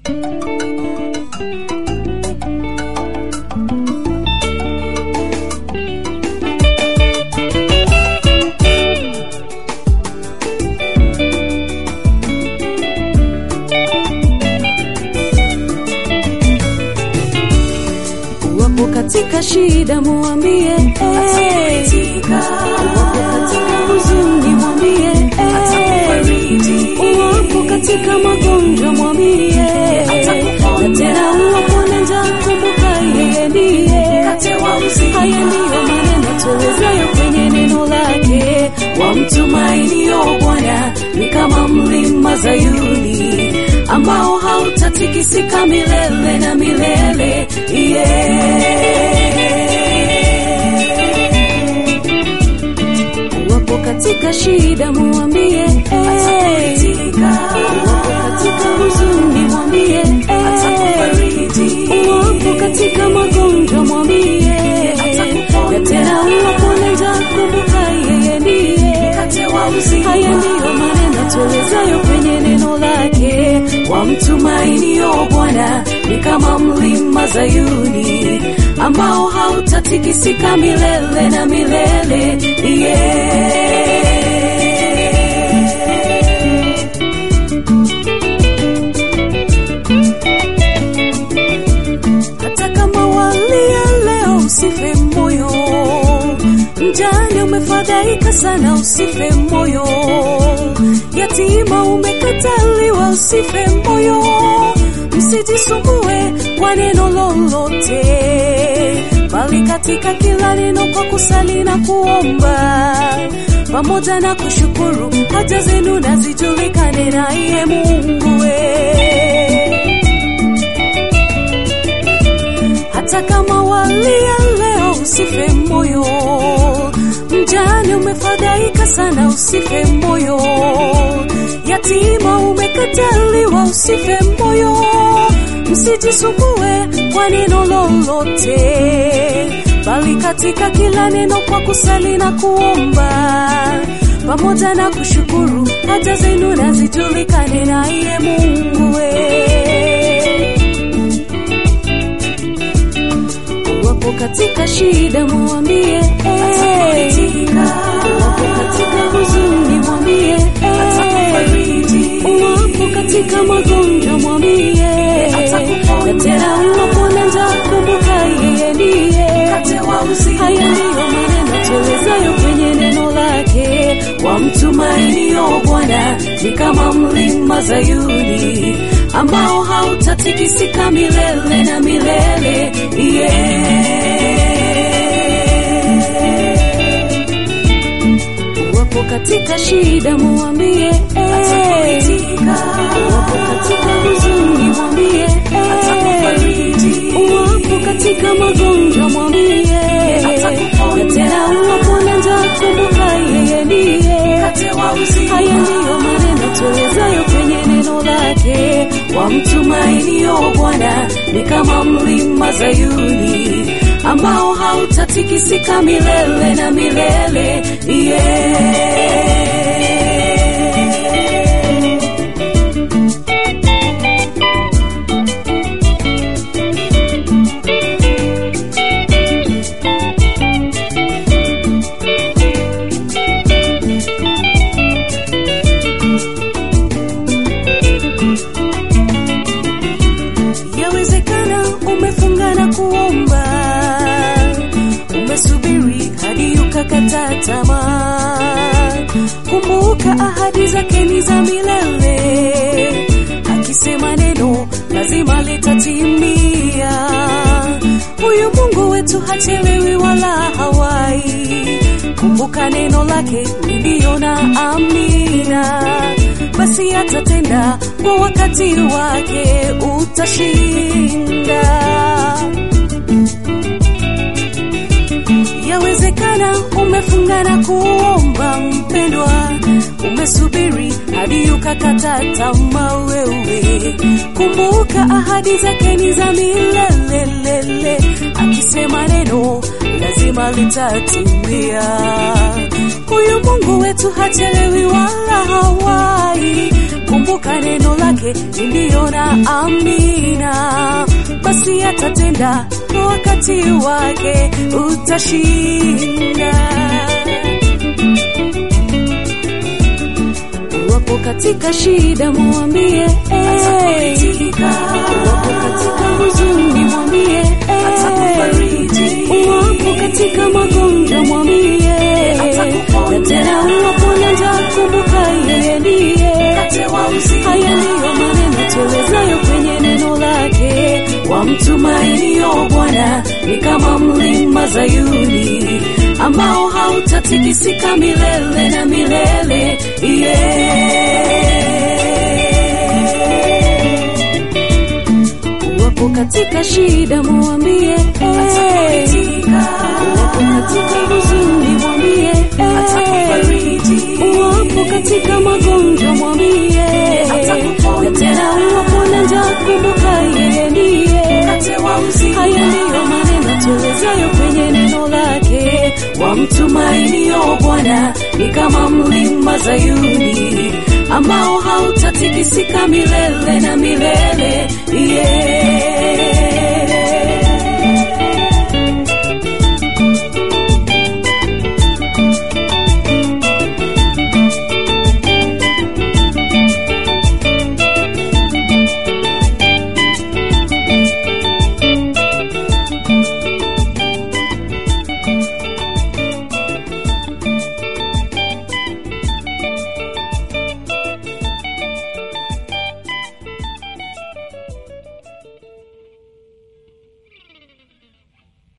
Wapo katika shida muambie, eh. Wapo katika huzuni mwambie, eh. Wapo katika magonjwa mwambie, na tena uwapo na njaa kumbuka yeye ndiye. Haya ndiyo maneno tuwezayo kwenye neno lake, wamtumainio Bwana ni kama mlima Zayuni ambao hautatikisika milele na milele yeah. Wapo katika shida muambie, eh. Wapo katika huzuni mwambie, eh. Wapo katika magonjwa mwambie, na tena wapo na njaa kumbuka yeye ndiye. Haya ndiyo maneno tuwezayo kwenye neno lake, wamtumainio Bwana ni kama mlima Zayuni ambao hautatikisika milele na milele yeah. Hata kama walia leo, usife moyo. Mjane umefadhaika sana, usife moyo. Yatima umekataliwa, usife moyo. Msijisumbue kwa neno lolote, bali katika kila neno kwa kusali na kuomba pamoja na kushukuru, haja zenu na zijulikane naye Mungu we hata kama walia leo, usife moyo. Mjane umefadhaika sana, usife moyo. Yatima umekataliwa, usife moyo. Msijisumbue kwa neno lolote, bali katika kila neno kwa kusali na kuomba pamoja na kushukuru, haja zenu na zijulikane naye Mungu we wapo katika shida muambie, eh. wapo katika huzuni mwambie, eh. wapo katika magonjwa mwambie, na tena wapo na njaa kumbuka yeye ndiye. Haya ndiyo maneno tuwezayo kwenye neno lake, wamtumainio Bwana ni kama mlima Zayuni ambao hautatikisika milele na milele yeah. Wapo katika shida muambie, eh. wapo katika huzuni mwambie, eh. wapo katika magonjwa mwambie, na tena wapo na njaa kumbuka yeye ndiye. Haya ndiyo maneno tuwezayo kwenye neno lake, wamtumainio Bwana ni kama mlima Zayuni ambao hautatikisika milele na milele yeah. Yawezekana umefunga na kuomba, umesubiri hadi ukakata tamaa. Kumbuka ahadi zake ni za milele, akisema neno lazima litatimia. Huyu Mungu wetu hachelewi wala hawai. Kumbuka neno lake ni ndio na amina, basi atatenda kwa wakati wake, utashinda. Yawezekana umefunga na kuomba, mpendwa, umesubiri hadi ukakata tamaa wewe. Kumbuka ahadi zake ni za milele, akisema neno lazima litatimia. Huyu Mungu wetu hachelewi wala hawai. Kumbuka kumbuka neno lake ndiyo na amina, basi atatenda kwa wakati wake, utashinda. Wapo katika shida, mwambie wapo katika huzuni, mwambie wapo katika magonjwa, mwambie na tena wapo na njaa, kumbuka yeye ndiye. Haya ndiyo maneno tuelezayo kwenye neno lake, wamtumainio Bwana ni kama mlima Zayuni ambao hautatikisika milele na milele yeah. Wapo katika shida, mwambie wapo katika huzuni, mwambie wapo katika magonjwa, mwambie na tena wapo na njaa, kumbuka yeye ndiye. Haya ndiyo maneno tuelezayo kwenye neno lake, wamtumainio Bwana ni kama mlima Zayuni ambao hautatikisika milele na milele yeah.